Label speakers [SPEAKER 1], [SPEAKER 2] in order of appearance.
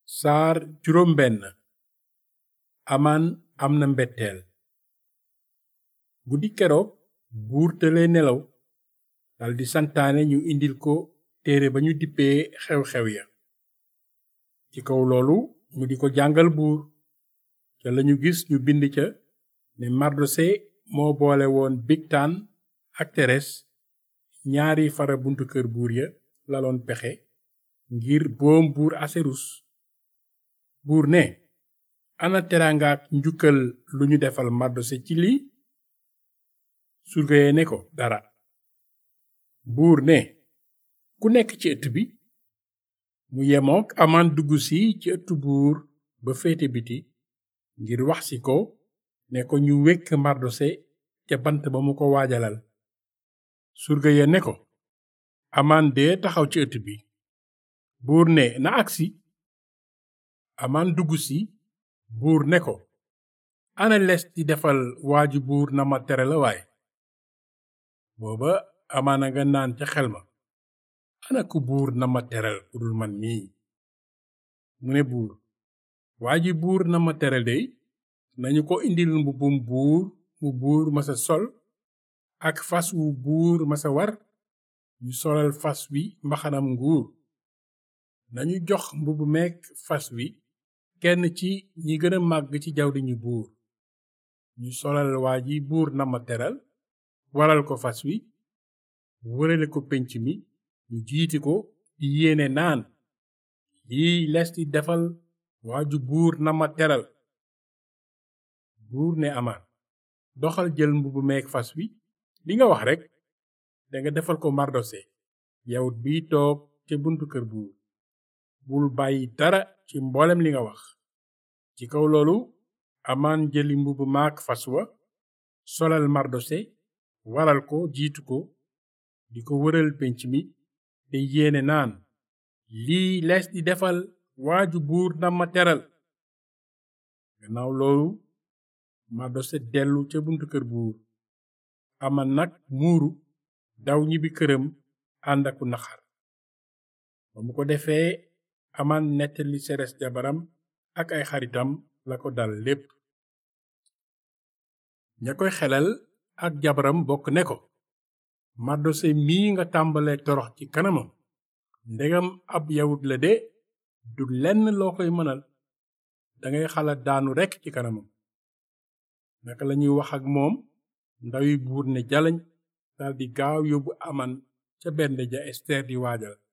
[SPEAKER 1] saar juróom benn amaan am na mbetteel guddi keroog buur tëlee nelaw daldi santaane ñu indil ko téere ba ñu dippee xew-xew ya ci kaw loolu mu di ko jàngal buur ca lañu gis ñu bind ca ne mardose moo boole woon bigtaan ak teres ñaari fara buntu kër buur ya laloon pexe ngir boom buur aserus buur ne ana teraangaak njukkal lu ñu defal mardose ci lii surga ye ne ko dara buur ne ku nekk ci ëtt bi mu yemook amaan dugg si ci ëttu buur ba féete biti ngir wax si ko ne ko ñu wekk mardose ca bant ba mu ko waajalal surga ya ne ko amaan dee taxaw ci ëtt bi buur ne na agsi amaan dugg si buur ne ko ana les di defal waaju buur na ma tere la waay booba amaan a nga naan ca xel ma ana ku buur na ma teral ku dul man mii mu ne buur waa ji buur na ma teral dey nañu ko indil mbubbum buur mu buur masa sol ak fas wu buur masa war ñu solal fas wi mbaxanam nguur nañu jox mbubbu meek fas wi kenn ci ñi gën a màgg ci jawriñu buur ñu solal waa ji buur na ma teral waral ko fas wi wërale ko pénc mi ñu jiiti ko di yéene naan lii les di defal waaju buur na ma teral buur ne amaan doxal jël mbubbu meek fas wi li nga wax rekk danga defal ko mardose yawut biy toog ca buntu kër buur bul bàyyi dara ci mboolem li nga wax ci kaw loolu amaan jëli mbubbu maak fas wa solal mardose waral ko jiitu ko di ko wëral pénc mi te yéene naan lii lees di defal waaju buur na ma teral gannaaw loolu mardose dellu ca buntu kër buur aman nag muuru daw ñibbi këram ànd aku naxar ba mu ko defee aman nettali seres jabaram ak ay xaritam la ko dal lépp ña koy xelal ak jabaram bokk ne ko mardose mii nga tàmbale torox ci kanamam ndegam ab yawut la de du lenn loo koy mënal dangay xalaat daanu rekk ci kanamam naka lañuy wax ak moom ndawi buur ne jalañ daldi gaaw yóbbu aman ca benn ja ester di waajal